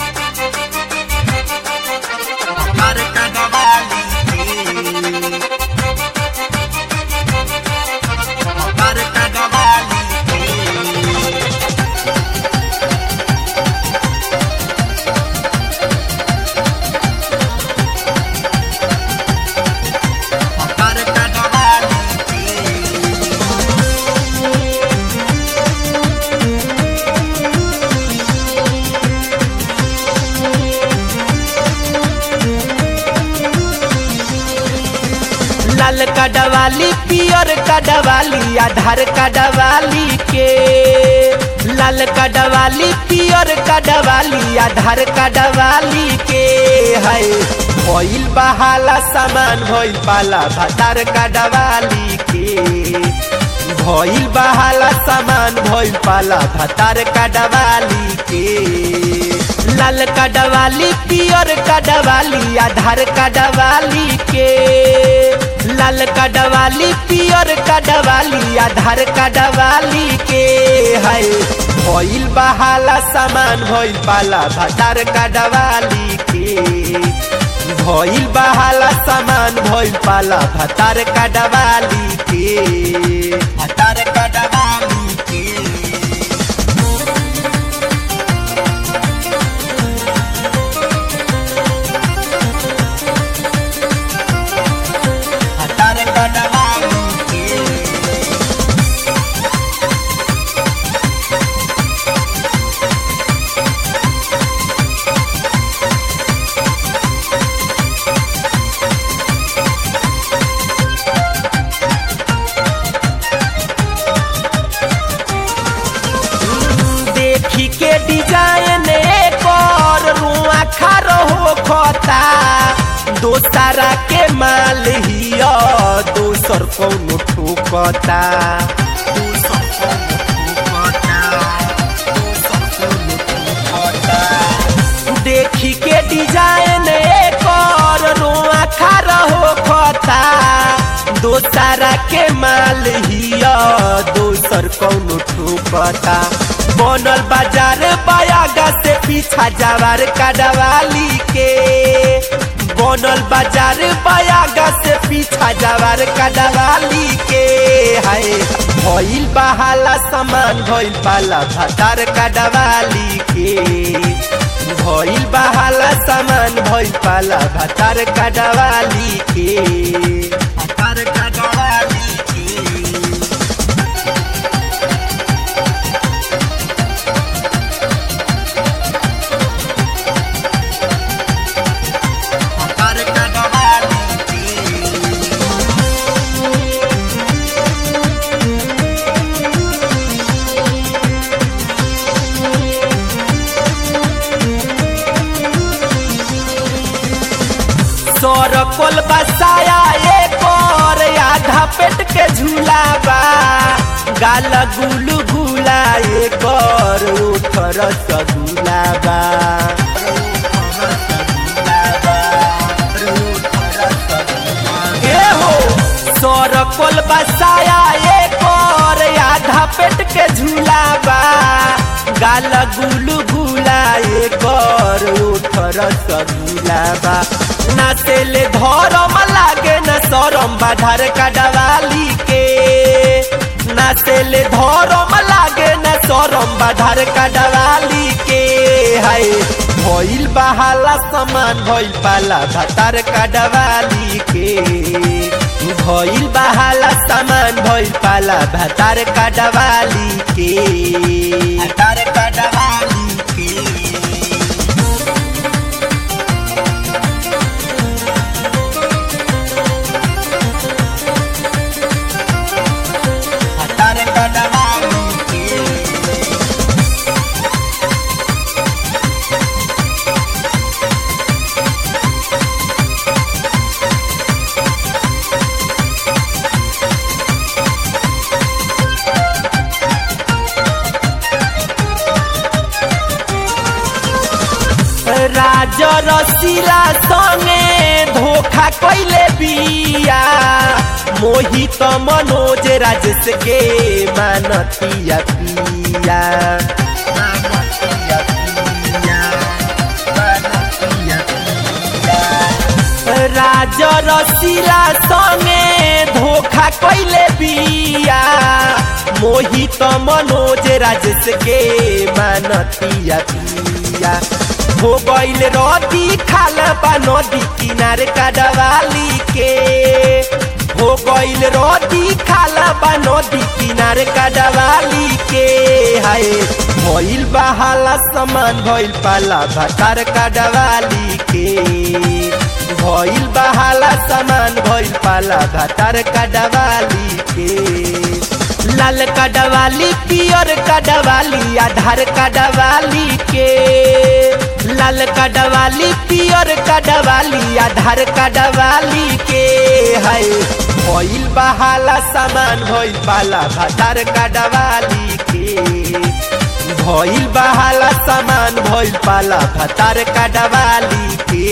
हमार कनवाली के हमार कनवाली के हमार कनवाली के लाल कडवाली पियर कडवाली आधार कडवाली के लाल कडवाली पियर कडवाली आधार कडवाली के है भइल बहाला सामान भइल पाला भातार कडवाली के भइल बहाला सामान भइल पाला भातार कडवाली के लाल कडवाली पियर कडवाली आधार कडवाली के लाल कडवाली पियर कडवाली आधार कडवाली के है भइल बहाला सामान भइल पाला भातार कडवाली के भइल बहाला सामान भइल पाला भातार कडवाली के हमार कनवाली के हमार कनवाली के देखी के डिजाइन कर रुआ खारो हो खता दोसरा के माल हिया दोसर कौनो ठोकता दूसर को मुठुकता दूसर को मुठुकता देखी के डिजाइन कर रुआ खारो हो खता दोसरा के माल हिया दोसर कौनो ठोकता बनल बाजार बयागा से पीछा जवार कडवाली के बनल बाजार बयागा से पीछा जवार कडवाली के है भइल बहाला सामान भइल पाला भातार कडवाली के भइल बहाला सामान भइल पाला भातार कडवाली के हमार कनवाली के हमार कनवाली के सरकोल बसाया एक और आधा पेट के झूलाबा गाल गुलू गुला एक और उठर सगुलाबा ए हो सरकोल बसाया एक और आधा पेट के झूलाबा गाल गुलू गुला एक और उठर सगुलाबा नाचेले धरम लागे न सरम बाधर कडवाली के नाचेले धरम लागे न सरम बाधर कडवाली के है भइल बहाला समान भइल पाला भातार कडवाली के भइल बहाला सामान भइल पाला भातार कडवाली के हमार कनवाली के हमार कनवाली के राज रसीला संगे धोखा कैले बिया मोहित मनोज राजेश के मानतिया पिया रसीला संगे धोखा कैले बिया मोहित मनोज राजेश के मानतिया पिया हो गईल रदी खाल बा नदी किनारे काडवाली के हो गईल रदी खाल बा नदी किनारे काडवाली के हाय भइल बहाला समान भइल पाला भातार काडवाली के भइल बहाला सामान भइल पाला भातार काडवाली के लाल काडवाली पियर काडवाली आधार काडवाली के लाल काडवाली पियर काडवाली आधार काडवाली के है भइल बहाला सामान भइल पाला भातार काडवाली के भइल बहाला सामान भइल पाला भातार काडवाली के